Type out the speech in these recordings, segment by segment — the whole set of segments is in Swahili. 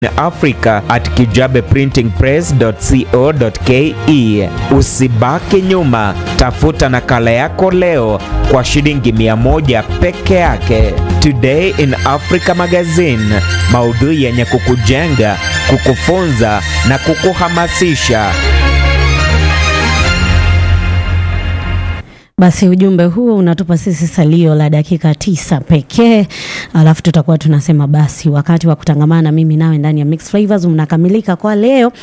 Africa at kijabeprintingpress.co.ke. Usibaki nyuma, tafuta nakala yako leo kwa shilingi mia moja peke yake. Today in Africa Magazine, maudhui yenye kukujenga, kukufunza na kukuhamasisha. Basi ujumbe huo unatupa sisi salio la dakika tisa pekee, alafu tutakuwa tunasema basi wakati wa kutangamana mimi nawe ndani ya Mixed Flavors unakamilika kwa leo.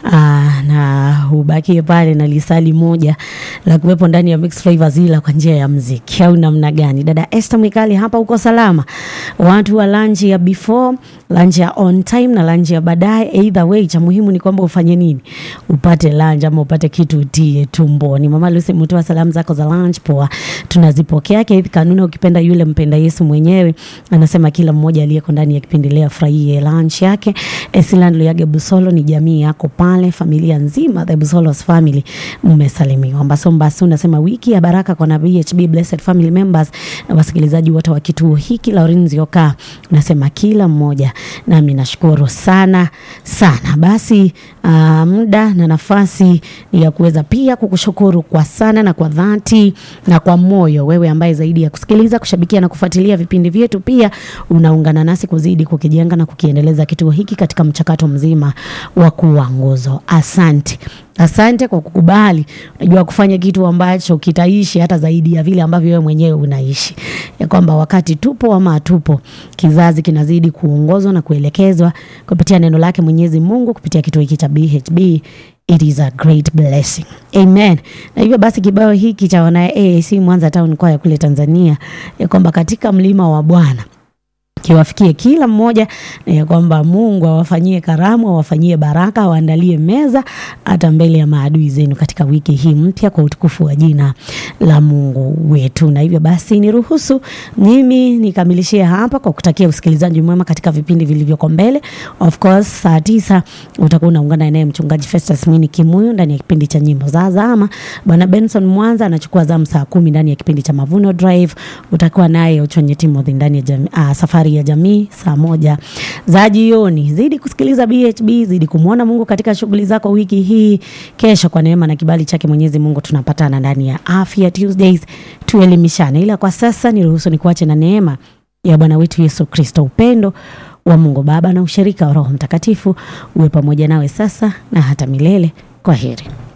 Aa, na ubakie pale na lisali moja la kuwepo ndani ya Mixed Flavors, ila kwa njia ya mziki au namna gani? Dada Esther Mwikali hapa, uko salama? Watu wa lunch ya before, lunch ya on time na lunch ya baadaye, either way, cha muhimu ni kwamba ufanye nini, upate lunch ama upate kitu utie tumboni. Mama Lucy Mutoa, salamu zako za lunch poa, tunazipokea. Keith Kanuna, ukipenda yule mpenda Yesu mwenyewe, anasema kila mmoja aliyeko ndani ya kipindi leo afurahie lunch yake. Esiland Luyage Busolo, ni jamii yako pale, familia nzima the Busolos family mmesalimiwa. Mbasombasu unasema wiki ya baraka kwa na BHB Blessed Family Members na wasikilizaji wote wa kituo hiki. Laurenzi Oka unasema kila mmoja, nami nashukuru sana sana. Basi uh, muda na nafasi ni ya kuweza pia kukushukuru kwa sana na kwa dhati na kwa moyo, wewe ambaye zaidi ya kusikiliza, kushabikia na kufuatilia vipindi vyetu, pia unaungana nasi kuzidi kukijenga na kukiendeleza kituo hiki katika mchakato mzima wa kuwa nguzo. Asante. Asante kwa kukubali, unajua kufanya kitu ambacho kitaishi hata zaidi ya vile ambavyo wewe mwenyewe unaishi, ya kwamba wakati tupo ama hatupo, kizazi kinazidi kuongozwa na kuelekezwa kupitia neno lake Mwenyezi Mungu kupitia kituo hiki cha BHB. It is a great blessing. Amen. Na hivyo basi kibao hiki cha wana AAC Mwanza Town Choir kule Tanzania, ya kwamba katika mlima wa Bwana kiwafikie kila mmoja na ya kwamba Mungu awafanyie karamu, awafanyie baraka, awaandalie meza hata mbele ya maadui zenu katika wiki hii mpya kwa utukufu wa jina la Mungu wetu. Na hivyo basi niruhusu mimi nikamilishie hapa kwa kutakia usikilizaji mwema katika vipindi vilivyoko mbele. Of course, saa tisa utakuwa unaungana naye mchungaji Festus Mwini Kimuyu ndani ya kipindi cha nyimbo za zama. Bwana Benson Mwanza anachukua zamu saa kumi ndani ya kipindi cha Mavuno Drive. Utakuwa naye Uchonye Timothy ndani ya jami, uh, safari ya jamii saa moja za jioni. Zidi kusikiliza BHB, zidi kumwona Mungu katika shughuli zako wiki hii. Kesho kwa neema na kibali chake Mwenyezi Mungu tunapatana ndani ya Afya Tuesdays, tuelimishane. Ila kwa sasa niruhusu nikuache na neema ya Bwana wetu Yesu Kristo, upendo wa Mungu Baba na ushirika wa Roho Mtakatifu uwe pamoja nawe sasa na hata milele. Kwa heri.